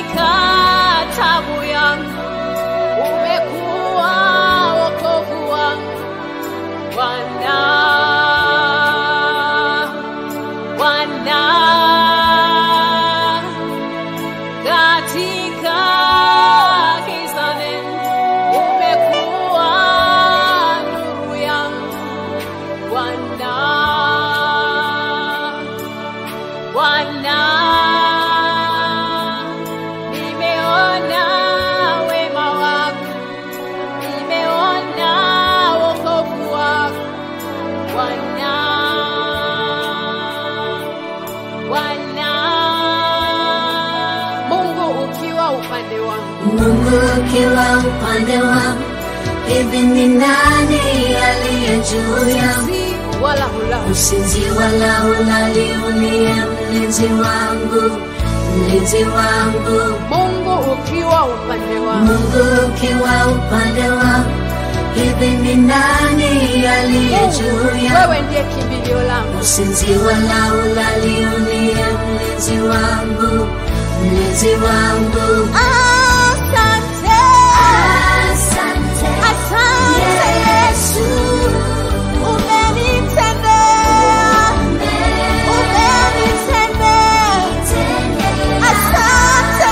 katika tabu yangu, umekuwa wokovu wangu Bwana, Bwana, katika giza nene umekuwa nuru yangu Bwana, Bwana, nimeona wema wako, nimeona wokovu wako Bwana, Bwana, Mungu ukiwa upande wangu, Mungu ukiwa upande wangu, hivi ni nani aliye juu yangu? si wala hula Usinzi wala ulali, uliye mlinzi wangu, mlinzi wangu. Mungu ukiwa upande wangu, Mungu ukiwa upande wangu, hivi ni nani aliye juu yangu? wewe ndiye kimbilio langu, Usinzi wala ulali, uliye mlinzi wangu, mlinzi wangu. asante, Asante asante Yesu, umenitendea, umenitendea, asante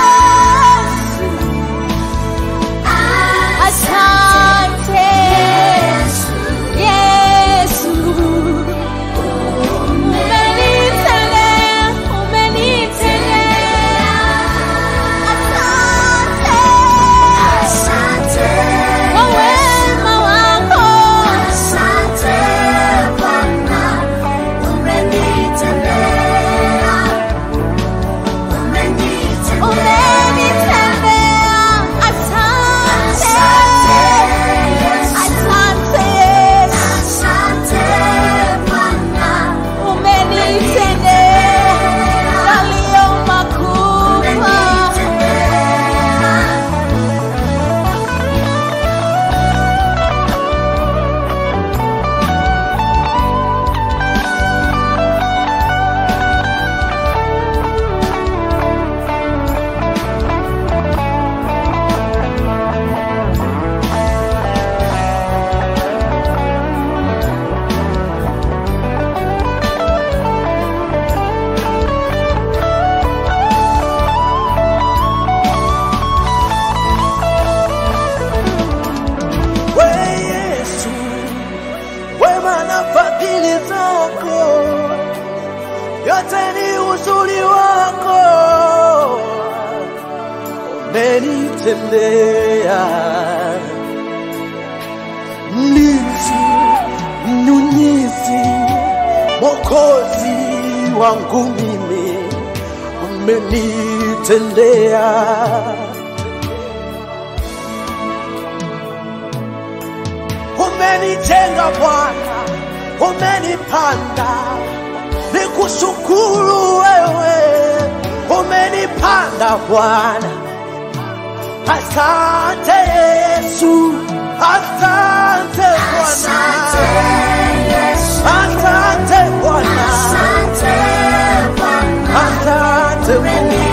Yesu, asante Yesu, umenitendea, umenitendea, asante kwa wema wako, umenitendea, asante, asante Yesu, umenitendea yaliyo makubwa. We Yesu, wema na fadhili zako, yote ni uzuri wako, umenitendea. Mlinzi, mnyunyizi, Mwokozi wangu mimi, umenitendea. umenijenga Bwana, umenipanda, nikushukuru wewe, umenipanda Bwana. Asante Yesu, asante Bwana, asante Bwana, asante Mungu.